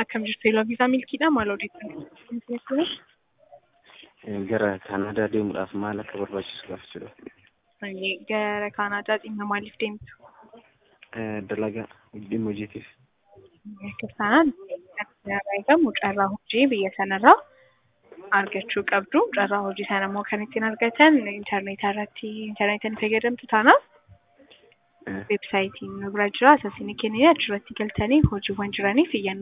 Akkam jirtu Eeloo Viisaa Milkiidha. Maal odeeffannoo? Gara Kaanaadaa deemuudhaaf maal akka barbaachisu gaafachuudha. Gara Kaanaadaa dhimma maaliif deemtu? Dalagaa dhimma hojiitiif. Kiristaanaan irraa eegamu carraa hojii biyya sanarraa argachuu qabdu. Carraa hojii sana immoo kan ittiin argatan intarneetaa irratti intarneetiin fayyadamtu taanaaf weebsaayitiin nu bira jira. Asasiin kennine achirratti galtanii hojiiwwan jiraniif iyyannoo